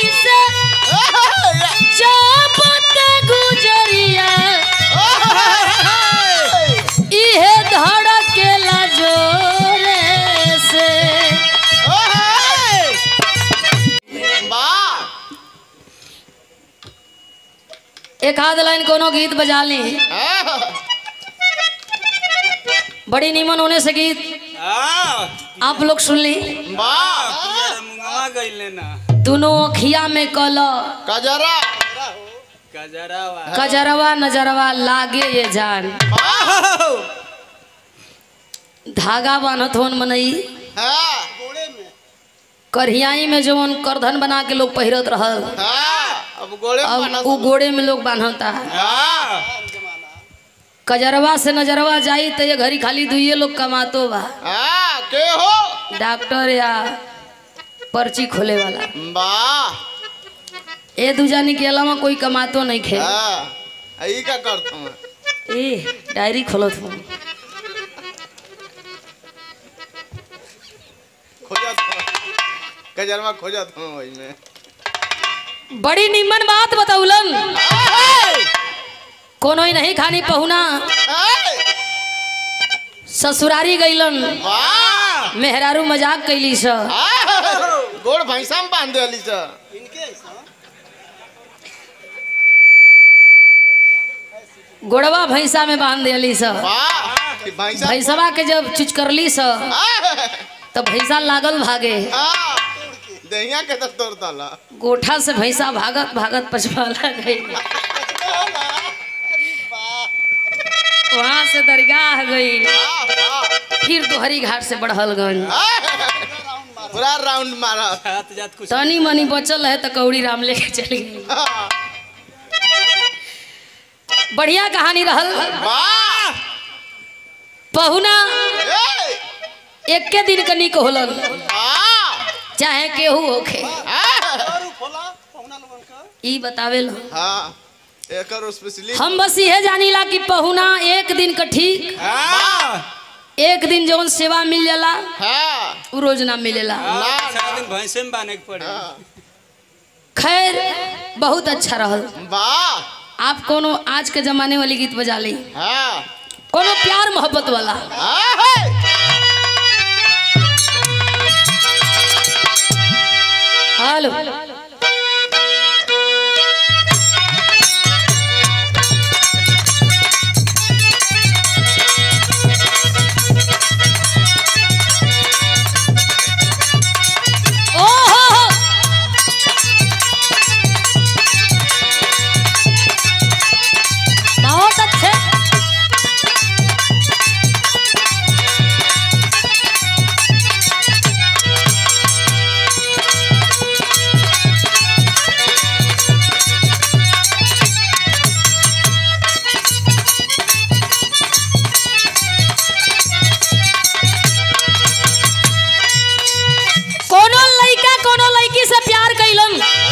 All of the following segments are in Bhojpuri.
से चापत गुजरिया इहे धड़केला जोरे से एक आध लाइन कोनो गीत बजा ली बड़ी नीमन होने से गीत आप लोग सुन ली मुंगवा गईले ना दोनों अखिया में कल कजरा कजरावा कजरवा नजरवा लागे ये जान धागा बान्हत होन मनई हाँ करहियाई में जवन करधन बना के लोग पहिरत रहल हाँ अब गोले अब बना उ गोड़े में लोग बांधता हाँ कजरवा से नजरवा जाई तो ये घड़ी खाली दुइये लोग कमातो बा हाँ के हो डॉक्टर या पर्ची खोले वाला वाह ए दू जानी के अलावा कोई कमातो नहीं खे हाँ यही का करता हूँ ए डायरी खोलत हूँ खोजत हूँ कजरवा खोजत हूँ वही में बड़ी निमन बात बतौलन कोनो ही नहीं खानी पहुना ससुरारी गईलन वाह मेहरारू मजाक कैली स हाँ, गोड़ भैंसा में बांध दिली सर गोड़वा भैंसा में बांध दिली स वाह ई भैंसा भैंसवा के जब चुचकरली स हाँ, तो भैंसा लागल भागे हाँ, दहिया के तो तोड़ डाला गोठा से भैंसा भागत भागत पछवाला गई वहां से दरगाह गई वाह, वाह, फिर दोहरी घाट से बढ़लगंज हाँ, पूरा राउंड मारा जात जात कुछ तनी मनी बचल है तो कौड़ी राम लेके चल गई हाँ, बढ़िया कहानी रहल वाह पहुना ए, एक के दिन कनिक होलन वाह चाहे केहू होखे हाँ, ई बतावे लो हाँ एकर स्पेशली हम बस इहे जानीला कि पहुना एक दिन का ठीक हाँ एक दिन जौन सेवा मिल जाला हाँ उ रोज ना मिलेला हाँ, सारा दिन भैंसे में बांधे के पड़े हाँ, खैर बहुत अच्छा रहल वाह आप कोनो आज के जमाने वाली गीत बजा ली हाँ कोनो प्यार मोहब्बत वाला हाँ, है। हेलो ओहो बहुत अच्छे कोनो लइका कोनो लड़की से प्यार कैलन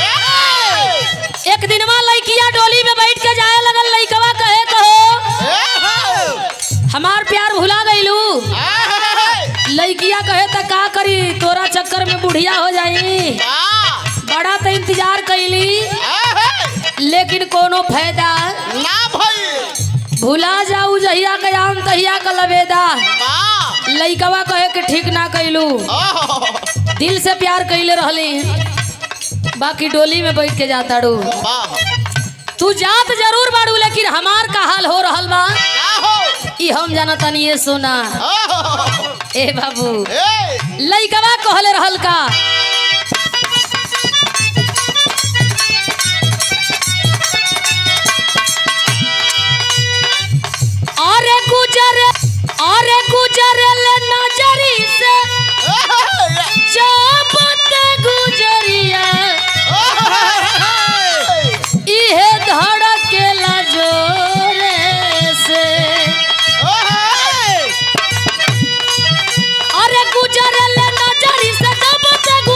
एक दिनवा लड़किया डोली में बैठ के जाए लगल लइकवा कहे कहो हमार प्यार भुला गईलू लइकिया कहे त का करी तोरा चक्कर में बुढ़िया हो जाई बड़ा तो इंतजार कैली लेकिन कोनो फायदा ना भाई भुला जाऊ जहिया के आम तहिया का लबेदा वाह लइकवा कहे कि ठीक ना कैलू ओह, दिल से प्यार कैले रहली बाकी डोली में बैठ के जाता रू वाह तू जात जरूर बाड़ू लेकिन हमार का हाल हो रहल बा क्या हो ई हम जाना तनी ये सोना ओह, ए बाबू ए, लइकवा कहले रहल का अरे गुजर अरे गुजर ले नजरी से चापत गुजरिया इहे धड़केला जोरे से अरे गुजर ले नजरी से चापत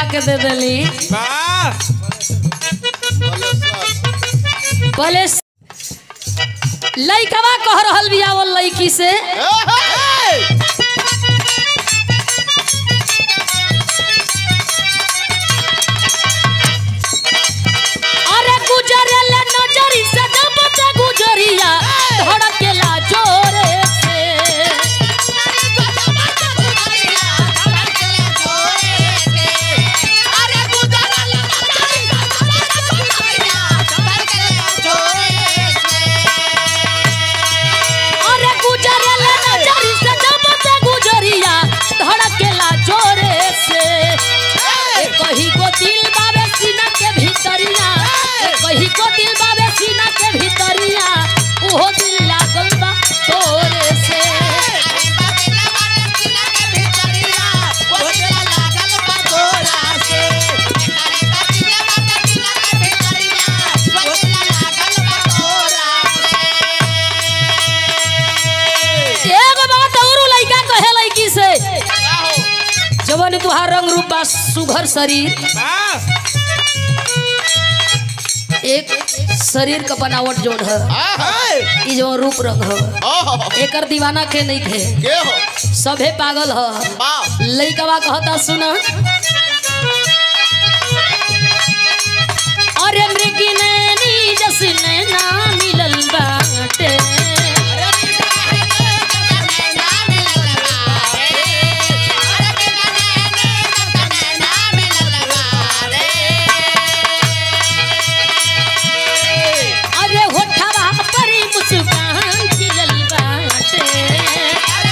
के दे देली वाह बोले लइकवा कह रहल बिया वो लइकी से अरे गुजरेले नजरी से जब से गुजरिया धड़केला जोरे से अरे गुजरेले नजरी से जब से गुजरिया धड़केला जोरे से ए कही को दिल बाबे सीना के भीतरिया ए कही को दिल बाबे सीना के भीतरिया ओहो दिल लागल बा तोरे से एगो बात और उ लइका कहे लइकी से जवन तुहार रंग रूप बा सुघर शरीर वाह एक शरीर का बनावट जोन है ई जो रूप रंग है एकर दीवाना के नहीं थे के हो सभे पागल है बाप लइकवा कहता सुना अरे मृगी नैनी जसने ना मिलल बाटे अरे होठवा परी मुस्कान खिलल बाटे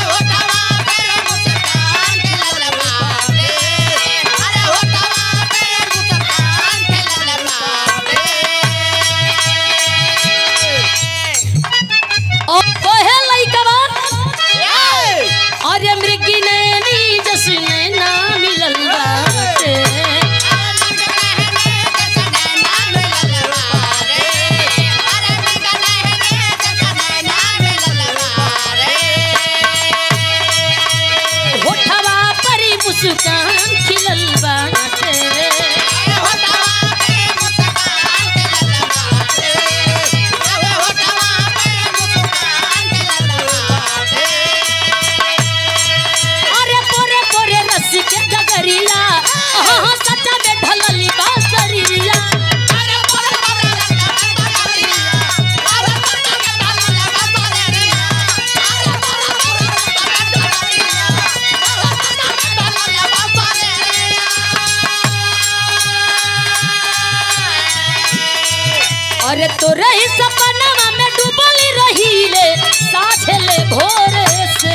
ओ कहे लइकवा अरे मृगी नैनी जसने ना मिलल बाटे होठवा परी मुस्कान खिलल बाटे अरे पोरे पोरे रस के गगरिया हाँ सच्चा में ढलली बासरिया अरे तोरे ही सपनवा में डूबली रहीले साझले भोरे से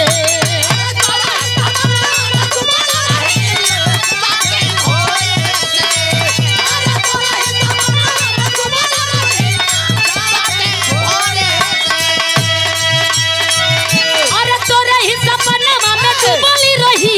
अरे तोरे ही सपनवा में डूबली रही